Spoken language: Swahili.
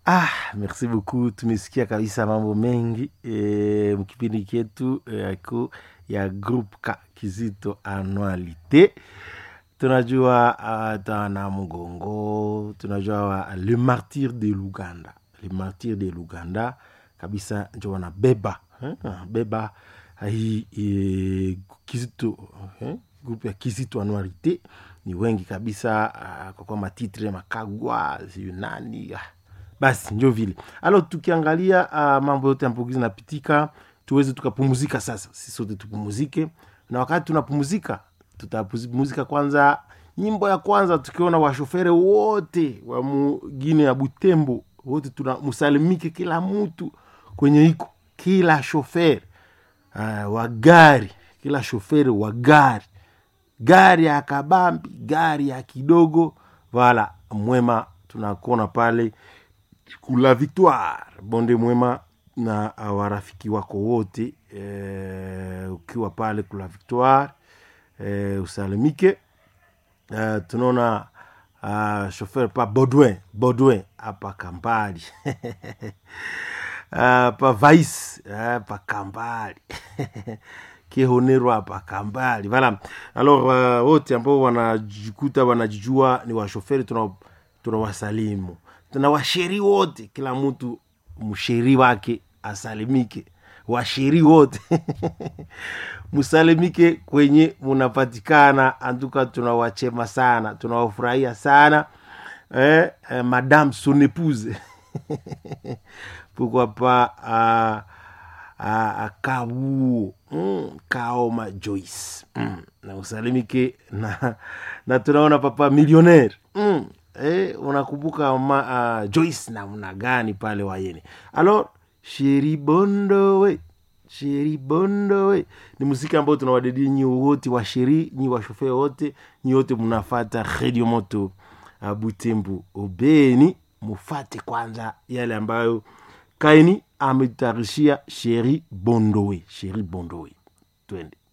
Ah, merci beaucoup. Tumesikia kabisa mambo mengi e, mkipindi chetu yako e, ya group ka Kizito Annualité. Tunajua uh, Tana Mgongo, tunajua wa, Le Martyr de Luganda, Le Martyr de Luganda kabisa njo wanabeba eh, beba hii e, Kizito eh, group ya Kizito Annualité ni wengi kabisa uh, kwa kwa matitre makagwa siyo nani ah basi njo vile alo tukiangalia uh, mambo yote ambayo zinapitika tuweze tukapumuzika sasa sisi sote tupumuzike na wakati tunapumuzika tutapumuzika kwanza nyimbo ya kwanza tukiona washofere wote wa mugine ya butembo wote tunamusalimike kila mtu kwenye iko kila shofere uh, wa gari kila shofere wa gari gari ya kabambi gari ya kidogo vala mwema tunakuona pale kula victoire bonde mwema na warafiki wako wote e, ukiwa pale kula victoire e, usalimike e, tunaona uh, shofer pa baudouin baudouin hapa kambali uh, pa vais uh, pa kambali kehonero hapa kambali vala alors uh, wote ambao wanajikuta wanajijua ni washoferi tunawasalimu tuna tuna washeri wote kila mtu msheri wake asalimike washeri wote msalimike kwenye munapatikana antuka tunawachema sana tunawafurahia sana eh, eh, madame son épouse pourquoi pas uh, uh, kabuo mm, kaoma joyce mm, na usalimike na, na tunaona papa millionnaire mm, eh, unakumbuka ma, uh, joyce namna gani pale wayene alors sheri bondowe sheri bondowe ni muziki ambao tunawadedi nyi wote wa sheri nyi washofee wote nyi wote mnafata redio moto uh, butembu obeni mufate kwanza yale ambayo kaini ametutayarishia sheri bondowe sheri bondowe twende